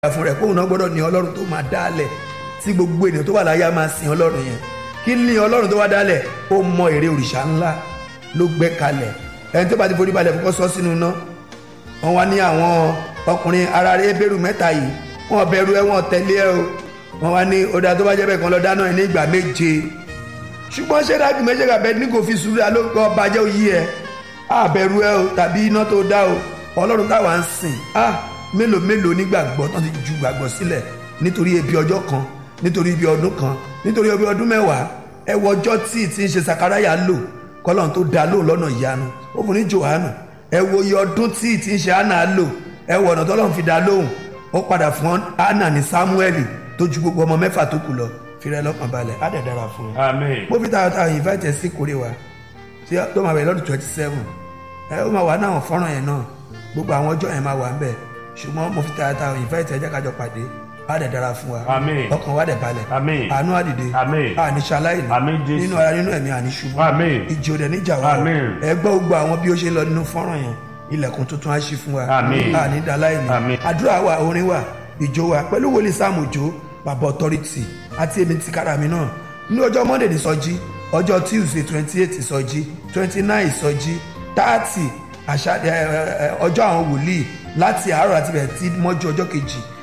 fún rẹ̀ kóun náà gbọ́dọ̀ ní ọlọ́run tó máa dálẹ̀ tí gbogbo ènìyàn tó wà láyé á máa sin ọlọ́run yẹn kí ní ọlọ́run tó wá dálẹ̀ ó mọ èrè òrìṣà ńlá ló gbẹ́ kalẹ̀ ẹni tó bá ti forí balẹ̀ fún kó sọ sínú iná wọn wá ní àwọn ọkùnrin ara rẹ̀ bẹ̀rù mẹ́ta yìí wọn bẹ̀rù ẹ wọn tẹ̀lé ẹ o wọn wá ní ọ̀dà tó bá jẹ́ bẹ́ẹ̀ kan lọ dáná ẹ ní ìgbà méje ṣùgbọ́n ṣé dájú méje kàbẹ́ ní kò fi sùúrù alóńgbò bàjẹ́ òyì ẹ àbẹ̀rù ẹ o tàbí iná tó dá o ọlọ́run táwa ń sìn ah mélòó mélòó nígbàgbọ́ tán ti ju gbàgbọ́ sílẹ̀ nítorí ebi ọjọ́ kan nítorí ibi ọdún kan nítorí ibi ọdún mẹ́wàá ẹ wọ ọjọ́ tí tí ń ṣe sakaraya lò kọ́lọ́n tó dá lóhùn lọ́nà ìyanu ó fún ní johannu ẹ wo iye ọdún tí tí ń ṣe anna lò ẹ wọ ọ̀nà tọ́lọ́run fi dá lóhùn ó padà fún anna ní samueli tó ju gbogbo ọmọ mẹ́fà tó kù lọ fìrẹ́ lọ́kàn balẹ̀ á dẹ̀ dára fún un. Amen. mo fi tààtà invite ẹ sí kórè wa tí tó máa bẹ̀rẹ̀ lọ́dún twenty seven ẹ ó máa wà náà fọ́nrán yẹn náà gbogbo àwọn ọjọ́ yẹn máa wà ń bẹ̀ ṣùgbọ́n mo fi tààtà invite ẹ jẹ́ kájọ pàdé á dẹ̀ dára fún wa Amen. ọkàn wa dẹ̀ balẹ̀ Amen. àánú àdìde Amen. àníṣaláìní Amen, Jésù. nínú ara nínú ẹ̀mí àníṣubú Amen. ìjì òdẹ níjà wa Amen. ẹ gbọ́ gbogbo àwọn bí ó ṣe ń lọ nínú fọ́nrán yẹn ilẹ̀kùn tuntun á ṣí fún wa Amen. ànídàláìní Amen. àdúrà wa orin wa ìjó wa pẹ̀lú wòlíì sáàmù òjò bàbá authority àti èmi ti kára mi náà ní ọjọ́ monday ní sọjí ọjọ́ tuesday twenty eight ìsọjí twenty nine ìsọjí thirty àṣà ẹ, ẹ, ẹ, ọjọ́ àwọn wòlíì láti àárọ̀ àti bẹ̀rẹ̀ tí mọ́jú ọjọ́ kejì